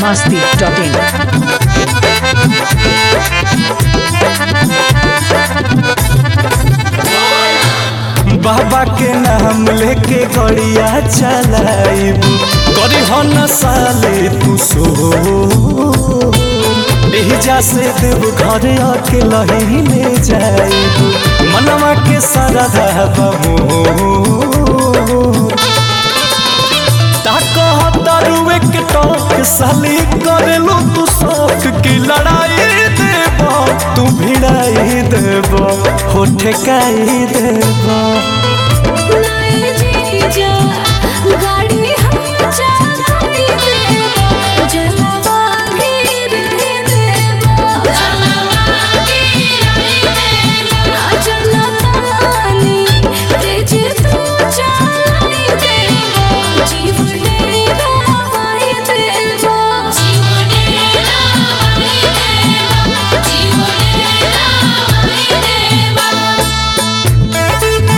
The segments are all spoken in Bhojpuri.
masti.in. बाबा के नाम लेके गड़िया चलाइब करी हो न साले तू सो एहिजा से देव घर आके लहीने जाइब मनवा के सारा बमो तारुए के टोक साली करेलो तू शौक की लड़ाई देब तू भिड़ाई देब हो ठेकाई देब नए जीजा गाड़ी हम चलाती देबो जलवा गिर देबो जलवा गिर देबो जलतानी तेज तू चलाई देबो जीव डेरा वाई देबो जीव डेरा वाई देबो जीव डेरा वाई देबो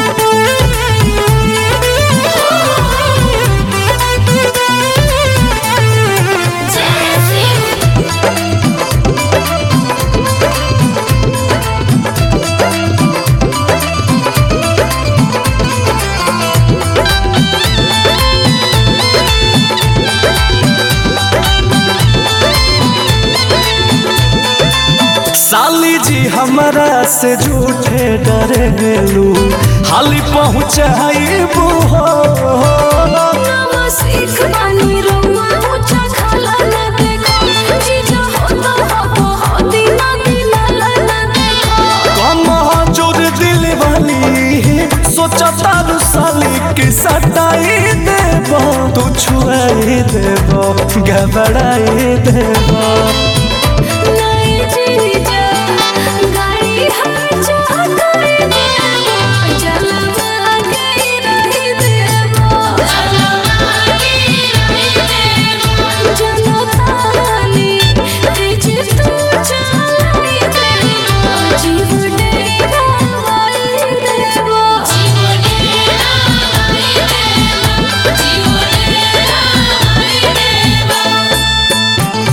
साली जी हमरा से झूठे डरे गेलू हाली पहुँचाइबू हो नामा सीख बानी रउआ ऊंचा खाला ना देखो जीजा हो तो हो हो दीना दीना ला ना देखो कम जोर दिल वाली सोचा तारू साली के सटाई देब तू छुआई देब घबराई देब नए जीजा गाड़ी हम चलाते देबो जलवा के रही देबो जलवा के रही देबो जलतानी तेज तू चलाई देबो जीव डेरा वाई देबो जीव डेरा वाई देबो जीव डेरा वाई देबो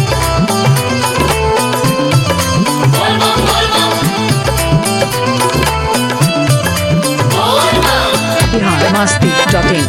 Bihar masti.in.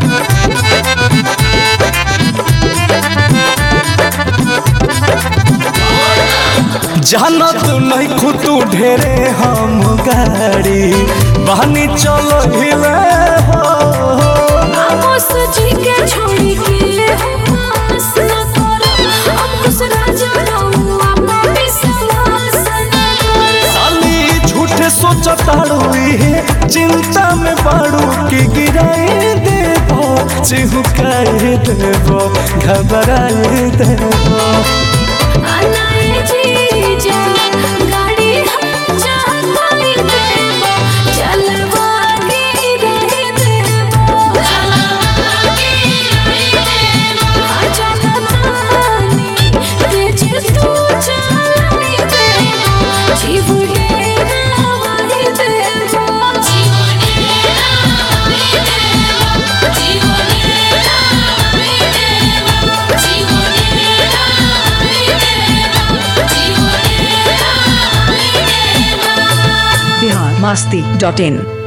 जाना तू नहीं खुतू ढेरे हम गाड़ी बहनी चलो हिले हो आमोस जी के छोड़ी के पास न करो अंकुश राजा रहुआ पे विश्वास न करो साली झूठे सोचताड़ू इहे चिंता में बाड़ू की गिराई देबो चिहुकाई देबो घबराई देबो अनाए जी जा गाड़ी हम चलाती देबो चलवा के रही देबो चलवा के रही देबो चलतानी तेज तू चलाई देबो जीव डेरा वाई देबो जीव डेरा वाई देबो जीव डेरा वाई देबो जीव डेरा वाई देबो जीव डेरा वाई देबो Bihar masti.in.